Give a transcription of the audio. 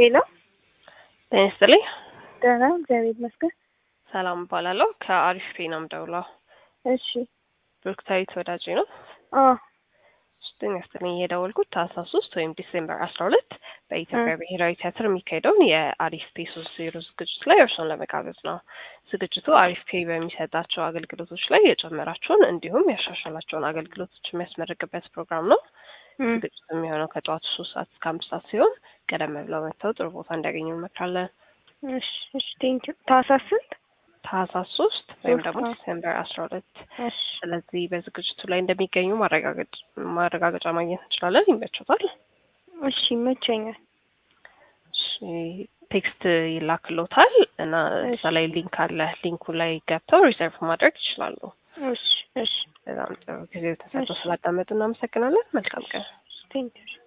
ሄሎ ጤና ይስጥልኝ። ደህና እግዚአብሔር ይመስገን። ሰላም እባላለሁ። ከአሪፍ ፔ ነው የምደውለው። እሺ ብሩክታዊት ወዳጄ ነው። አ ጤና ይስጥልኝ። የደወልኩት ታህሳስ ሶስት ወይም ዲሴምበር አስራ ሁለት በኢትዮጵያ ብሔራዊ ቲያትር የሚካሄደውን የአሪፍ ፔ ሶስት ዜሮ ዝግጅት ላይ እርሶን ለመጋበዝ ነው። ዝግጅቱ አሪፍ ፔ በሚሰጣቸው አገልግሎቶች ላይ የጨመራቸውን እንዲሁም ያሻሻላቸውን አገልግሎቶች የሚያስመርቅበት ፕሮግራም ነው። ዝግጅቱ የሚሆነው ከጠዋቱ ሶስት ሰዓት እስከ አምስት ሰዓት ሲሆን ቀደም ብለው መጥተው ጥሩ ቦታ እንዲያገኙ እንመክራለን። እሺ እሺ ቴንኪው። ታህሳስ ስንት? ታህሳስ ሶስት ወይም ሶስት ደግሞ ነው። ዲሴምበር አስራ ሁለት እሺ ስለዚህ በዝግጅቱ ላይ እንደሚገኙ ማረጋገጥ ማረጋገጫ ማግኘት እንችላለን። ይመቾታል? እሺ ይመቸኛል። እሺ፣ ቴክስት ይላክሎታል እና እሺ። እዛ ላይ ሊንክ አለ። ሊንኩ ላይ ገብተው ሪዘርቭ ማድረግ ይችላሉ። እሺ እሺ በጣም ጥሩ ጊዜ ተሰጥቶ እሺ። ስላዳመጡ እናመሰግናለን። መልካም ቀን። ቴንኪው።